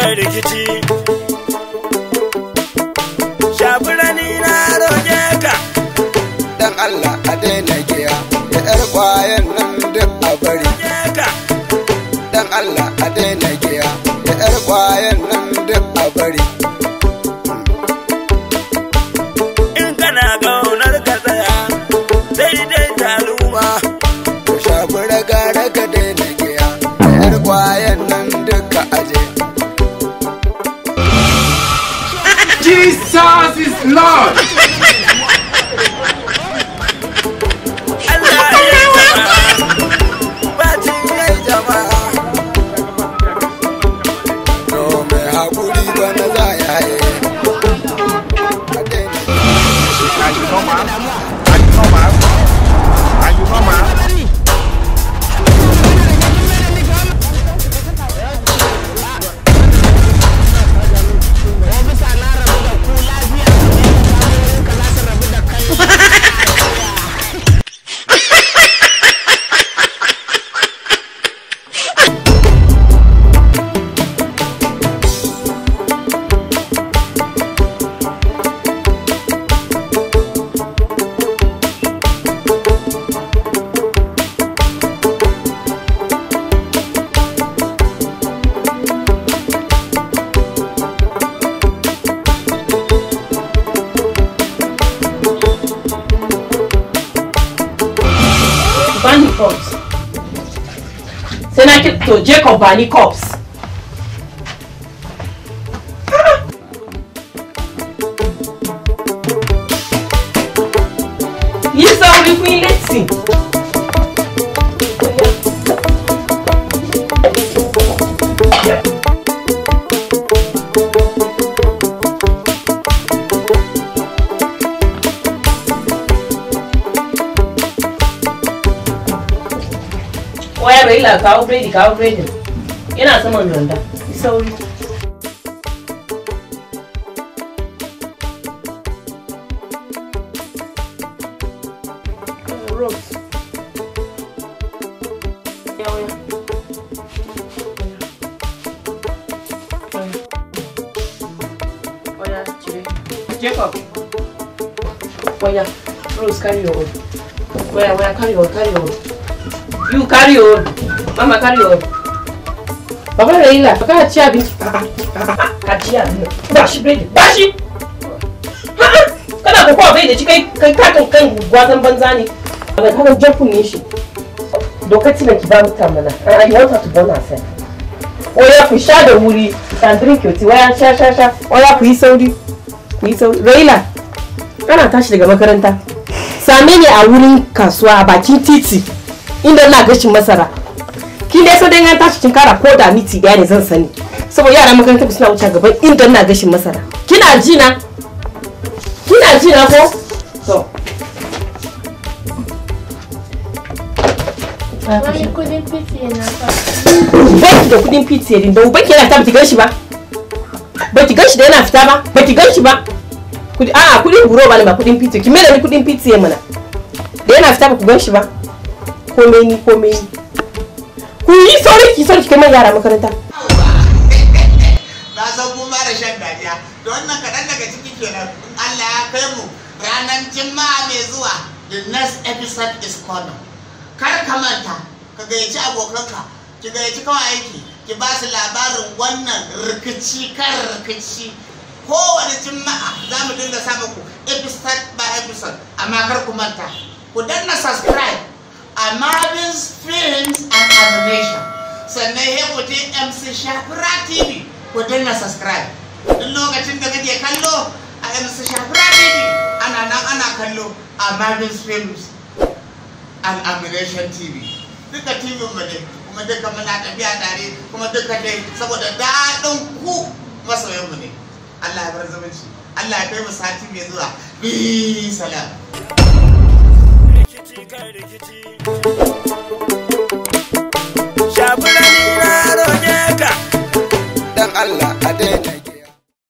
kan rikici shafirani na roƙe ka dan Allah a daina giya da yar kwayan nan duk a bari roƙe ka dan Allah a daina giya da yar kwayan nan duk a bari in kana ƙaunar ka tsaya daidai taluma ku shafi raga raga daina giya da yar kwayan nan duk a aje Jesus is Lord. Allah ya jama'a bacin ya jama'a to mai haƙuri ba na za ya yi a daina Are you normal? Are you normal? Are you normal? bani cups sai na ki to jacob bani cups yi sauri kun yi latti waya bai la kawo biredi kawo biredin yana saman randa yi sauri Rose. Ya, waya. Waya, cire. Jacob. Waya. Rose, carry your own. Waya, waya, carry your, carry your. You carry on. Mama carry on. Baba Raila, ka ci abinci. Ka ci abinci. Ba shi biredi. Ba shi. Kana ko kowa bai da shi kai kai katon kan gwazan banza ne. Ba kana jafun ne shi. Dokati na ki ba mutan mana. I want her to burn herself. Oya ku sha da wuri. You can drink your tea. Oya sha sha sha. Oya ku yi sauri. Ku yi sauri. Raila, kana tashi daga makaranta. Same ni a wurin kasuwa a bakin titi. inda ina gashin masara kin dai so dai an tashi kin kara ko da miti daya ne zan sani saboda yaran makarantar suna wuce gaban inda ina gashin masara kina ji na kina ji na ko to Wani kudin fiti na fa. baki da kudin pizza din da baki yana ta baki ganshi ba baki ganshi da yana fita ba baki ganshi ba kudi a kudin buro ba ne ba kudin pizza ki mera ni kudin pizza mana da yana fita ba ku ganshi ba komai ni komai ni ku yi sauri ki sauri ki kai man yara makaranta na san kuma da shan dariya da wannan kaɗan daga ciki kenan in Allah ya kai mu ranar juma'a mai zuwa the next episode is coming kar ka manta ka gayyaci abokanka ki gayyaci kawai aiki ki ba su labarin wannan rikici kan rikici kowane juma'a za mu dinga sa muku episode by episode amma kar ku manta ku danna subscribe a Marvin's Films and Animation sannan ya ku je MC Shafira TV ku danna subscribe duk lokacin da kake kallo a MC Shafira TV ana nan ana kallo a Marvin's Films and Animation TV duka TV mu ne kuma duka muna tafiya tare kuma duka dai saboda daɗin ku masoyan mu ne Allah ya bar zumunci Allah ya kai mu sati mai zuwa bi salam rikici kan rikici shafirani na roƙe ka dan Allah a daina